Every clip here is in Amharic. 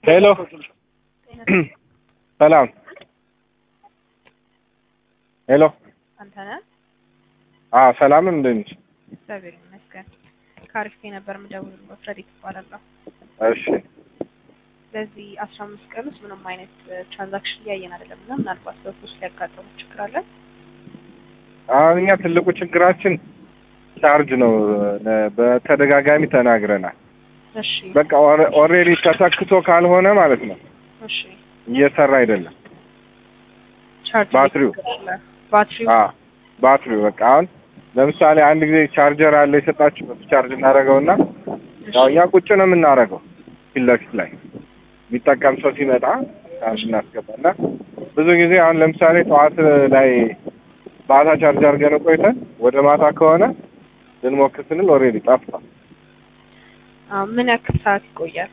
ሄሎ ሰላም ሄሎ አንተ ነህ? አዎ ሰላም እንደት ነሽ? እግዚአብሔር ይመስገን። ከአሪፍ ነበር የምደውልልዎት ረዲት እባላለሁ። እሺ በዚህ አስራ አምስት ቀን ውስጥ ምንም አይነት ትራንዛክሽን እያየን አይደለም እና ምናልባት በፖስት ሊያጋጥሙ ችግር አለ? አሁን እኛ ትልቁ ችግራችን ቻርጅ ነው። በተደጋጋሚ ተናግረናል። እሺ በቃ ኦልሬዲ ተሰክቶ ካልሆነ ማለት ነው እሺ እየሰራ አይደለም። ቻርጅ ባትሪው ባትሪው አዎ ባትሪው በቃ አሁን ለምሳሌ አንድ ጊዜ ቻርጀር አለ የሰጣችሁ ቻርጅ እናደርገውና ያው እኛ ቁጭ ነው የምናደርገው ፊት ለፊት ላይ የሚጠቀም ሰው ሲመጣ ቻርጅ እናስገባና ብዙ ጊዜ አሁን ለምሳሌ ጠዋት ላይ ማታ ቻርጅ አድርገን ቆይተን ወደ ማታ ከሆነ ልንሞክር ስንል ኦልሬዲ ጠፍቷል። አዎ፣ ምን ያክል ሰዓት ይቆያል?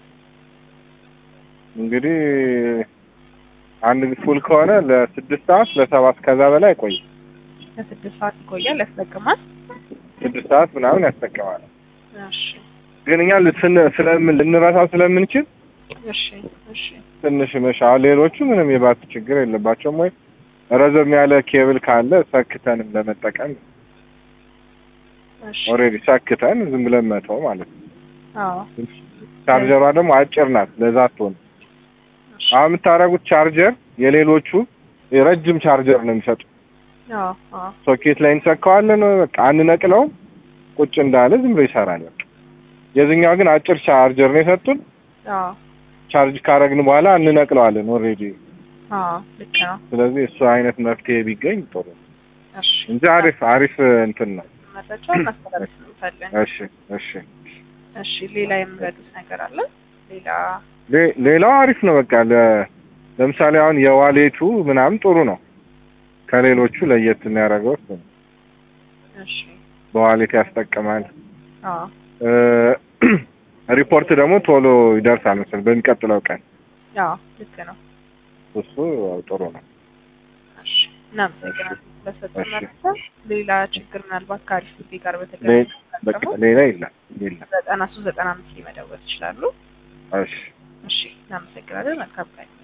እንግዲህ አንድ ፉል ከሆነ ለስድስት ሰዓት ለሰባት ከዛ በላይ ቆይ ለስድስት ሰዓት ይቆያል። ያስጠቅማል? ስድስት ሰዓት ምናምን ያስጠቅማል። እሺ ግን እኛ ልስን- ስለምን ልንረሳው ስለምንችል እሺ እሺ ትንሽ መሻ ሌሎቹ ምንም የባት ችግር የለባቸውም። ወይ ረዘም ያለ ኬብል ካለ ሰክተንም ለመጠቀም እሺ ኦልሬዲ ሰክተን ዝም ብለን መተው ማለት ነው። አዎ ቻርጀሯ ደግሞ አጭር ናት፣ ለዛ አትሆን። እሺ አሁን የምታደርጉት ቻርጀር የሌሎቹ የረጅም ቻርጀር ነው የሚሰጡ። አዎ አዎ ሶኬት ላይ እንሰካዋለን፣ በቃ አንነቅለውም፣ ቁጭ እንዳለ ዝም ብሎ ይሰራል። በቃ የዚህኛው ግን አጭር ቻርጀር ነው የሰጡን። አዎ ቻርጅ ካረግን በኋላ እንነቅለዋለን ኦልሬዲ። አዎ ልክ ነው። ስለዚህ እሱ አይነት መፍትሄ ቢገኝ ጥሩ ነው እሺ እንጂ አሪፍ አሪፍ እንትን ነው። መረጃ ማስተላለፍ እንፈልጋለን። እሺ እሺ እሺ ሌላ የምረዱት ነገር አለ? ሌላ ሌ- ሌላው አሪፍ ነው። በቃ ለ- ለምሳሌ አሁን የዋሌቱ ምናምን ጥሩ ነው። ከሌሎቹ ለየት የሚያደርገው እሱ ነው። እሺ በዋሌት ያስጠቅማል። አዎ እ ሪፖርት ደግሞ ቶሎ ይደርሳል መሰለኝ በሚቀጥለው ቀን። አዎ ልክ ነው። እሱ ጥሩ ነው። እሺ እናመሰግናለን ለሰጡን እሺ። መረጃ። ሌላ ችግር ምናልባት ከአሪፍ ጊዜ ጋር ሌ- በተገናኘ በቃ ሌላ የለም የለም። ዘጠና ሶስት ዘጠና አምስት ሊመደወል ይችላሉ። እሺ እሺ እናመሰግናለን። መልካም ቀን